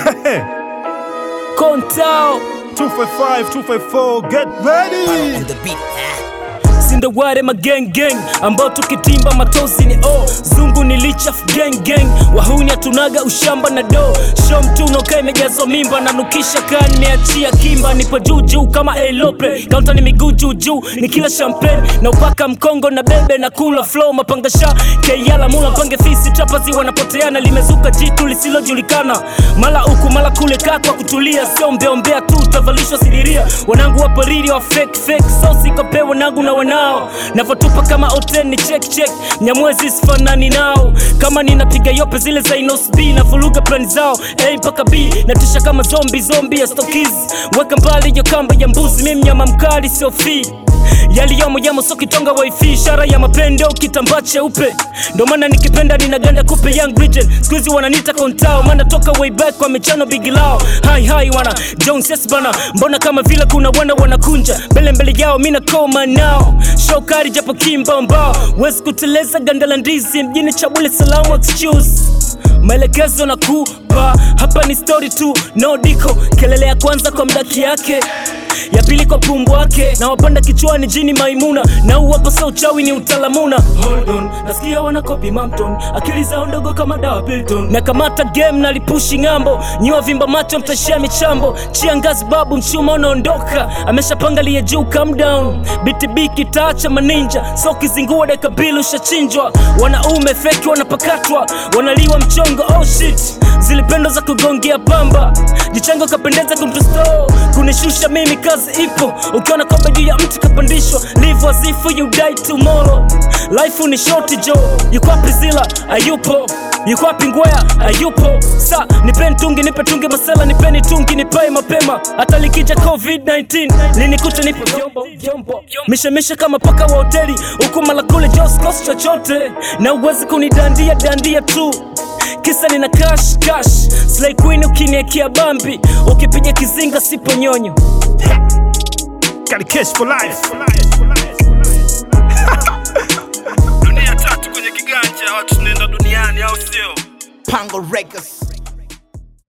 Kontao 255, 254, get ready! on the beat. sindaware magang gang ambao tukitimba matozi ni o zungu ni lichaf gang gang wahuni hatunaga ushamba na do show mtuno kaa imejazwa mimba nanukisha kaa nimeachia kimba nipo juu juu kama elope kaunta ni miguu juu juu ni kila champagne na upaka mkongo na bebe na kula flow mapangasha keyala mula mpange fisi trapazi wanapoteana limezuka jitu lisilojulikana mala huku mala kule kaa kwa kutulia sio mbeombea tu utavalishwa sidiria wanangu wa pariri wa fake fake so sikope wanangu na wanao navotupa kama oten ni check check nyamwezi sifanani nao kama ninapiga yope zile za inos b na vuruga plani zao a mpaka b natisha kama zombi zombi ya stokiz weka mbali yo kamba ya mbuzi mi mnyama mkali sio fii yaliyomo yamo so kitonga wifi ishara ya mapendo kitambaa cheupe ndo maana nikipenda ninaganda kupe young region skuizi wananita kontao maana toka way back kwa michano bigilao hai hai wana jones yes bana mbona kama vile kuna wana wanakunja mbele mbele yao mina koma nao shokari japo kimbambao wezi kuteleza ganda la ndizi mjini chabule salamu excuse maelekezo na kupa hapa ni story tu no diko kelele ya kwanza kwa mdaki yake ya pili kwa pumbu wake na wapanda kichwani jini maimuna na uwapo sa uchawi ni utalamuna Hold on, nasikia wanakopi mamton akili zao ndogo kama dawa Pilton na kamata game na lipushi ng'ambo nyiwa vimba macho mtashia michambo chia ngazi babu mchuma unaondoka ameshapanga liye juu calm down BTB kitaacha maninja so kizingua deka mbili ushachinjwa wanaume feki wanapakatwa wanaliwa mchongo oh shit zilipendo za kugongea pamba jichango kapendeza kumtusto kunishusha mimi kazi ipo ukiona kombe juu ya mti kapandishwa live as if you die tomorrow life ni short jo yuko wapi zila ayupo yuko wapi ngwea ayupo sa nipeni tungi nipe tungi masela nipeni tungi nipae mapema hata likija covid-19 linikuta nipe vyombo vyombo mishemishe kama paka wa hoteli huku mala kule joskos chochote na uwezi kunidandia dandia tu kisa nina cash cash slay queen ukiniekea bambi ukipiga kizinga sipo nyonyo Got a kiss for life. dunia tatu kwenye kiganja watu tunaenda duniani au sio Pango Records.